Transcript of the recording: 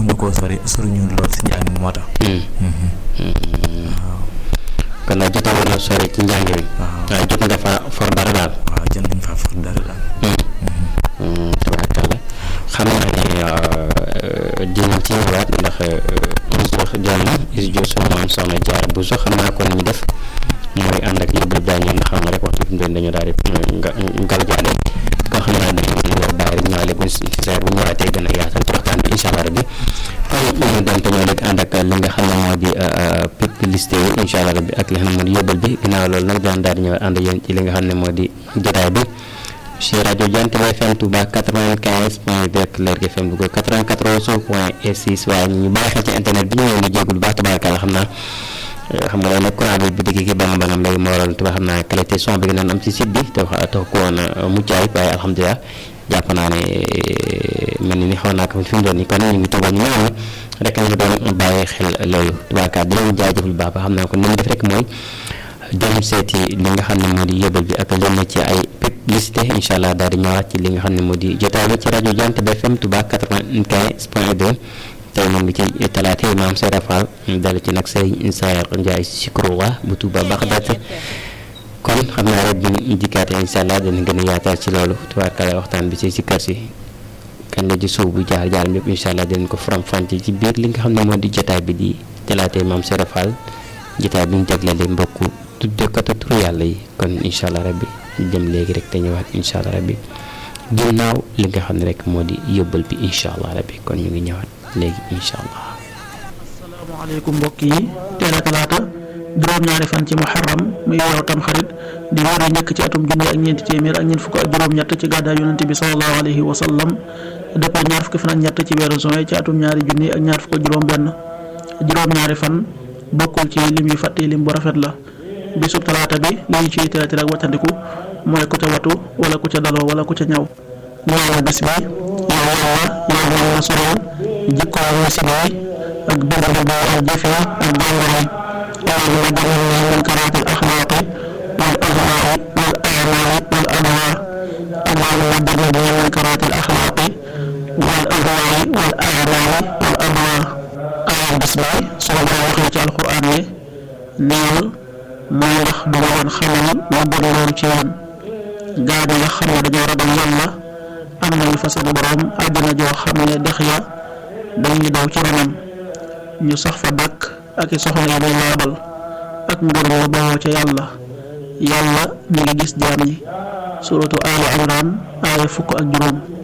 taxuñu koo sori soriñu lool si njàng mi moo tax. kon nag jotoo woon a sori ci njàng mi. waaye jot nga fa for dara daal. waaw jot nañ fa for dara daal. tabaarkalla xam naa ne dinañ ci ñëwaat ndax is jox jàmm is jox sunu maam soxna jaar bu so xam naa kon ñu def mooy ànd ak yóbbal baa ñoom ndax xam nga rek waxtu fi mu doon dañoo daal di nga ngal jaale kon xam naa dañuy daal di ñëwaale bu si saa bu ñëwaatee gën a yaatal ci waxtaan bi incha allah rabbi kon ñu doon te ñoo léegi ànd ak li nga xam ne moo di publicité yi incha allah rabbi ak li nga xam ne moo di yóbbal bi ginnaaw loolu nag daan daal di ñëwaat ànd ak yéen ci li nga xam ne moo di jotaay bi ci rajo Jant bi FM Touba 95 point 2 ak Lergui FM Louga 94 point 6 waaye ñu bàyyi xel ci internet bi ñu ngi leen di jégalu baax tabaarkalla xam naa xam nga loolu nag courant bi bu dëgg ki bangam bangam léegi moo waral tuba xam naa qualité son bi nga doon am ci site bi te wax tax ko woon mucc ayib waaye alhamdulilah jàpp naa ne mel ni ni xaw naa ko fi mu doon nii kon ñu ngi toogoon ñu ñëwoon rek ñu doon bàyyi xel loolu tabaarkalla di leen jaajëfal bu baax ba xam naa ko ni mu def rek mooy dem seeti li nga xam ne moo di yóbbal bi ak lenn ci ay publicité incha allah daal di ñëwaat ci li nga xam ne moo di jotaay bi ci rajo Jant bi FM Touba 95 point 2 tey mu ngi ci talaata yi maam Seydou Fall dal ci nag Serigne Saar Ndiaye Sikrowa bu Touba Baxdaat kon xam naa rek bu ñu dikkaatee incha allah dana gën a yaatal ci loolu tubaarkalla waxtaan bi ci si kër si kan la ci suuf bu jaar jaar ñëpp incha allah dinañ ko faram-fàccee ci biir li nga xam ne moo di jotaay bi di talaata yi maam Seydou Fall jotaay bi ñu jagleel mbokku tuddekatu turu yàlla yi kon incha allah rabbi dem léegi rek te ñëwaat incha allah rabbi ginnaaw li nga xam ne rek moo di yóbbal bi incha allah rabbi kon ñu ngi ñëwaat léegi incha allah. asalaamaaleykum mbokk yi teel a talaata juróom-ñaari fan ci muharram muy weeru tam xarit di weer yu njëkk ci atum junni ak ñeenti téeméer ak ñeent fukk ak juróom-ñett ci gàddaay yonente bi sallallahu alayhi wa sallam dëppoo ñaar fukki fan ak ñett ci weeru juin ci atum ñaari junni ak ñaar fukk ak juróom-benn juróom-ñaari fan bokkul ci lim yu fàtte lim bu rafet la. bisub talaata bi li ñu ciy tere tere ak wattandiku mooy ku ca watu wala ku ca daloo wala ku ca ñaw ñaareel bis bi yow yàlla yow yàlla solal jikkoo wasi bi ak bëgg bu ak jëfe ak jàngale yàlla nga damal min karaatil axlaaqi wal ahwaai wal amaali wal anwaa allahumma damal min karaatil axlaaqi wal ahwaai wal amaali wal anwaa aaya bis bi sunu borom waxee ci alquran ne neel mooy ndax du ma leen xamal ma bëgg loolu ci yéen gaa yi nga xam ne dañoo ragal yàlla am nañu fa seen borom àddina joo xam ne dex ya dañuy daw ci ronam ñu sax fa dàkk ak i soxna yi day laabal ak mbir mu bawoo ca yàlla yàlla mi ngi gis jaam yi suratu Ali Imran aaya fukk ak juróom